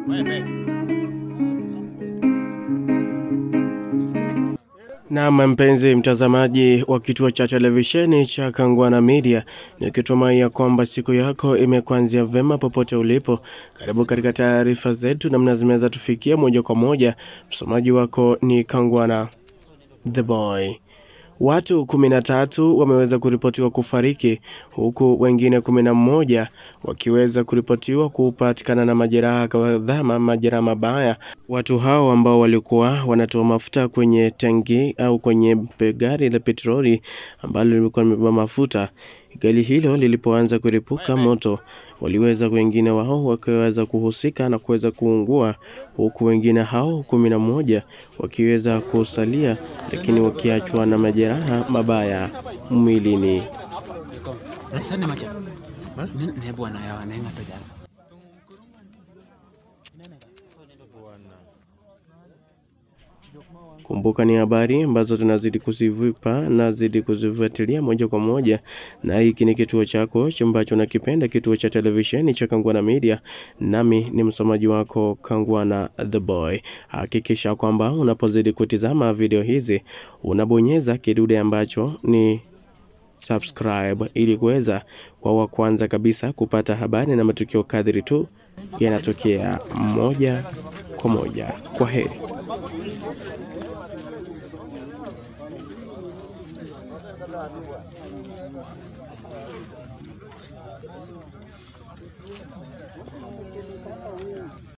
Naam, mpenzi mtazamaji wa kituo cha televisheni cha Kangwana Media, nikitumai ya kwamba siku yako imekuanzia vema popote ulipo. Karibu katika taarifa zetu namna zimeweza tufikia moja kwa moja. Msomaji wako ni Kangwana the boy. Watu 13 wameweza kuripotiwa kufariki huku wengine 11 wakiweza kuripotiwa kupatikana na majeraha kadhaa, majeraha mabaya. Watu hao ambao walikuwa wanatoa mafuta kwenye tangi au kwenye gari la petroli ambalo lilikuwa limebeba mafuta. Gari hilo lilipoanza kuripuka moto, waliweza wengine wao wakiweza kuhusika na kuweza kuungua, huku wengine hao kumi na moja wakiweza kusalia, lakini wakiachwa na majeraha mabaya mwilini. Sani macha. Ne ne bwana yawa ne ngata jana. Kumbuka ni habari ambazo tunazidi kuzivipa na zidi kuzifuatilia moja kwa moja, na hiki ni kituo chako ambacho nakipenda, kituo cha televisheni cha Kangwana Media, nami ni msomaji wako Kangwana the boy. Hakikisha kwamba unapozidi kutizama video hizi unabonyeza kidude ambacho ni subscribe ili kuweza kwa wa kwanza kabisa kupata habari na matukio kadri tu yanatokea moja kwa moja. Kwa heri.